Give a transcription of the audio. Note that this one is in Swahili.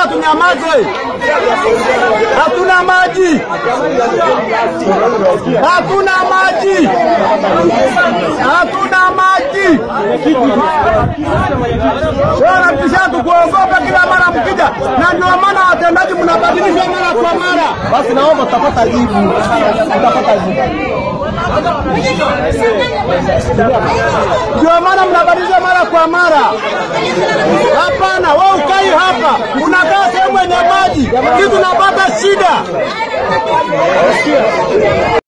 tunyamaze? Hatuna maji, hatuna maji, hatuna maji. Wanapisha tukuogopa kila mara mkija, na ndio maana watendaji mnabadilishwa mara kwa mara. Basi naomba tutapata jibu, tutapata jibu. Ndio maana mnabadilisha mara kwa mara. Hapana, wewe ukai hapa, unakaa sehemu yenye maji, sisi tunapata shida.